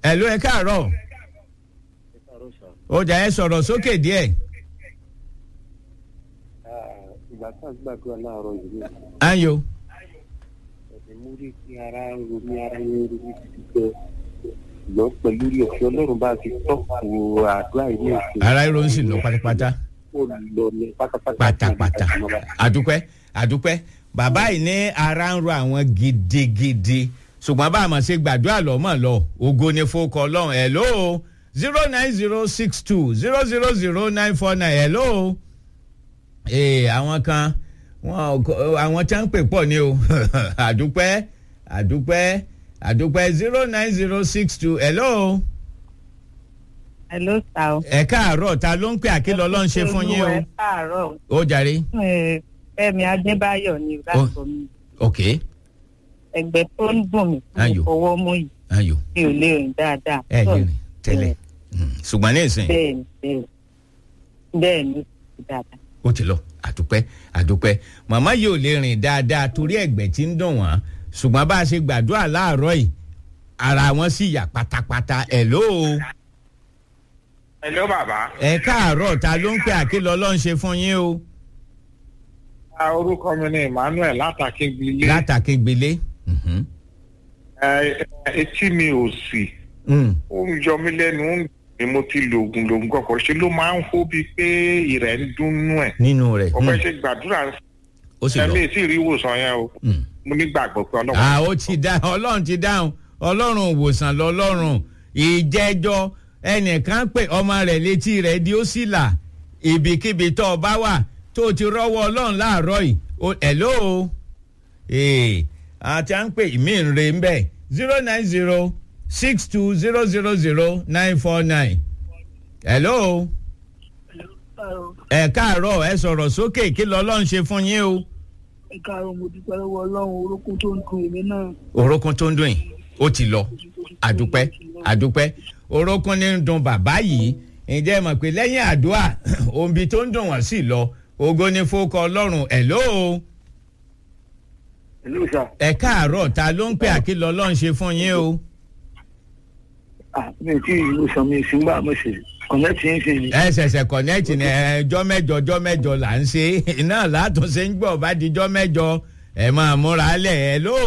ẹ ló ẹ káàárọ̀ ó jà ẹ sọ̀rọ̀ sókè díẹ̀. ìgbà tá a gbàdúrà láàárọ̀ yìí ni ayo ẹ̀sìn mú rí kí ara ń ro ní ara ń ro ní títí gan ṣùgbọ́n pẹ̀lú rí ọ̀fẹ́ ọlọ́run bá ti tọ́kù àdúrà yìí èsì ara ìró ń sì lọ pátápátá ó lọ ní pátápátá pátápátá àdúpẹ́ àdúpẹ́ bàbá yìí ní ara ń ro àwọn gidigidi ṣùgbọ́n bá a mọ̀ ṣe gbàdúrà lọ́mọ̀ lọ ògo ni fowókọ ọlọ́run hello zero nine zero six two zero zero zero nine four nine hello ee àwọn kan wọn àwọn tí wọn ń pè pọ̀ ni o àdúpẹ́ àdúpẹ́ àdúpẹ́ zero nine zero six two hello Hello, sir. o. ẹ káàárọ̀ ta ló ń pè àkìlọ̀ ọlọ́run ṣe fún yín o Ẹ káàárọ̀. ó jàre Ẹ, Fẹ́mi Adébáyọ̀ ni láti omi. ok Ẹgbẹ́ tó ń dùn mí Ayò. kò fọwọ́ mú yìí ayò mi ò lè rìn dáadáa. ẹ lè rìn tẹ́lẹ̀ Mm, ṣùgbọ́n ní ìsìn Bẹ́ẹ̀ni bẹ́ẹ̀ni bẹ́ẹ̀ni ó ti dáadáa. ó ti lọ àdúpẹ́ àdúpẹ́ màmá yìí ò lè rìn dáadáa torí ẹ̀gbẹ́ tí ń dùn wọ́n ṣùgbọ́n bá a ṣe gbàdúrà láàárọ̀ yìí ara wọn sì yà pátápátá hello Hello bàbá. ẹ káàárọ̀ ta ló ń pè àkìlọ̀ ọlọ́run ṣe fún yín o Ah, orúkọ mi ni Emmanuel látàkíngbílé. látàkégbélé. Mhm. Ẹ, etí mi ò sì Mm. ó ń yọ mí lẹ́nu ó ń dùn mí, mo ti lo oògùn lògùn kọ̀ọ̀kan ṣe ló máa ń hó bíi pé ìrẹ̀ ń dúnnú ẹ̀. nínú rẹ̀ ọ̀pẹ Mm. ṣe gbàdúrà ó sì lọ. ẹ̀mí tí ì rí ìwòsàn yẹn o Mm. mo nígbàgbọ́ pé ọlọ́run. à ó ti dá ọlọ́run ti dáhùn ọlọ́run òwòsàn lọ́lọ́run ìjẹ́jọ́ ẹnìkan pé ọmọ rẹ̀ létí rẹ̀ di ó sì là ibikíbi tó o bá wà tó o ti rọ́wọ́ ọlọ́run láàárọ̀ yìí o hello ee àti à ń pè mí ń re ń bẹ̀ zero nine zero six two zero zero zero nine four nine hello ẹ káàárọ̀ ẹ sọ̀rọ̀ sókè kí lọ́lọ́run ṣe fún yín o ẹ káàárọ̀ mo dúpẹ́ lọ́wọ́ ọlọ́run orókún tó ń kun èmi náà. orókún tó ń dùn yìí ó ti lọ àdúpẹ́ àdúpẹ́ orókún ní ń dun bàbá yìí ǹjẹ́ ẹ mọ̀ pé lẹ́yìn àdúrà òǹbí tó ń dùn wọ́n sì lọ ògo ni fowókọ ọlọ́run hello ìlú ìṣà ẹ káàárọ̀ ta ló ń pè àkìlọ̀ ọlọ́run ṣe fún yín o mi tí ìlú ìṣà mi sì ń gbà mo sì kọ̀nẹ́tì yín sí ni. ẹ ṣẹ̀ṣẹ̀ kọ̀nẹ́ẹ̀tì ní ẹjọ́ mẹ́jọ ọjọ́ mẹ́jọ là ń ṣe iná látúnṣe ń gbọ́ bá dijọ́ mẹ́jọ ẹ máa múra lẹ̀ hello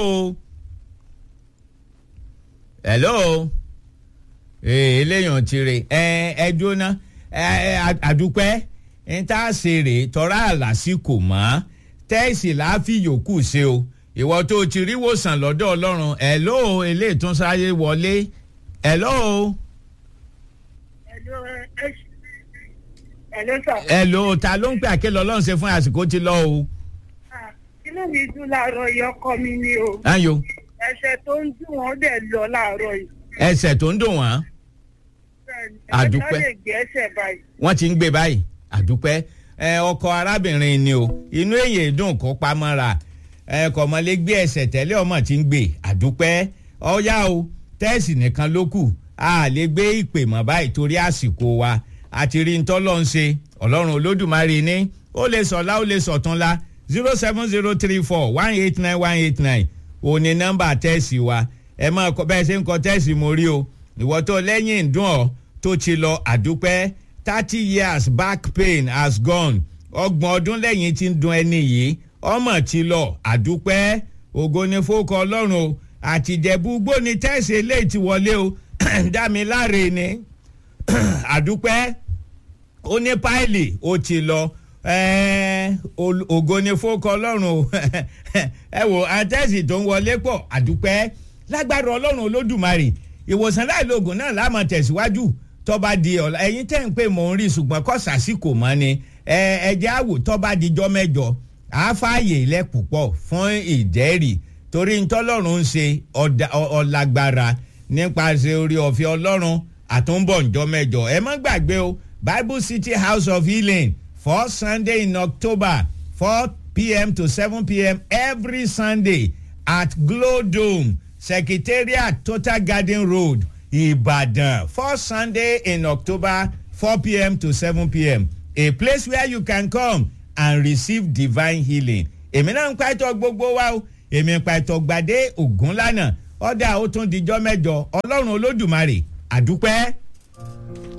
hello ee eléyàn ti rè ẹ ẹ jóná ẹ ẹ àdúpẹ́ ń tá a ṣe rè tọ́ra àlàsíkò mọ́ tẹ́ẹ̀sì láàfin yòókù ṣe o ìwọ tó o ti rí wòsàn lọ́dọ̀ ọlọ́run hello eléyìí tún sáyé wọlé hello Hello sir. hello ta ló ń pè àkélọ́ ọlọ́run ṣe fún àsìkò ti lọ o. Ah, inú mi dùn láàárọ̀ yìí ọkọ mi ni o ayo ẹsẹ̀ tó ń dùn wọ́n dẹ̀ lọ láàárọ̀ yìí. ẹsẹ̀ tó ń dùn wọ́n Bẹ́ẹ̀ni, Àdúpẹ́. ẹ̀ka lè gbé ẹsẹ̀ báyìí. wọ́n ti ń gbé báyìí àdúpẹ́ ẹ ọkọ arábìnrin ni o inú èyí dùn kó pamọ́ra ẹ kọ̀mọ́lé gbé ẹsẹ̀ tẹ́lẹ̀ ọmọ tí ń gbé àdúpẹ́ ọ̀yá o tẹ́ẹ̀sì nìkan ló kù a lè gbé ìpè mọ́ báyìí torí àsìkò wa àti rí ń tọ́lọ́ ń ṣe ọlọ́run olódùmarè ní ó lè sọ̀lá ó lè sọ̀túnla zero seven zero three four one eight nine one eight nine òní nọ́mbà tẹ́ẹ̀sì wa ẹ máa kọ bẹ́ẹ̀ ṣe ń kọ tẹ́ẹ̀sì mo rí o ìwọ tó lẹ́yìn ń dùn ọ́ tó ti lọ àdúpẹ́ thirty years back pain has gone ọgbọ̀n ọdún lẹ́yìn tí ń dun ẹni yìí ọmọ ti lọ àdúpẹ́ ògo ni fókọ ọlọ́run o àtìjẹ̀bú gbóni tẹ́sí eléyìí ti wọlé o dá mi láre ni àdúpẹ́ ó ní páìlì ó ti lọ ẹ̀ẹ́, ol- ògo ni fókọ ọlọ́run o ẹ wò àtẹ́sì tó ń wọlé pọ̀ àdúpẹ́ lágbára ọlọ́run olódùmarè ìwòsàn láìlóògùn náà láàmú tẹ̀síwájú tọ́ba di ọ̀la ẹ̀yin tẹ́ ń pè mò ń rí ṣùgbọ́n kọ́ sàṣìkò mọ́ ni ẹ ẹ̀jẹ̀ àwò tọ́ba dijọ́ mẹ́jọ àáfààyè ilẹ̀ púpọ̀ fún ìjẹ́rìí torí ntọ́lọ́run ń ṣe ọ̀dà- ọ- ọ̀làgbára nípasẹ̀ orí ọ̀fẹ́ ọlọ́run àtúnbọ̀ ǹjọ́ mẹ́jọ ẹ má gbàgbé o bible city house of healing first sunday in october four pm to seven pm every sunday at glow dome secretariat total garden road ibadan first sunday in october four pm to seven pm a place where you can come and receive divine healing èmi náà ń pa ẹtọ gbogbo wa o èmi ń pa ẹtọ gbadé ògúnlànà ọdà ó tún dijọ́ mẹ́jọ ọlọ́run olódùmarè àdúpẹ́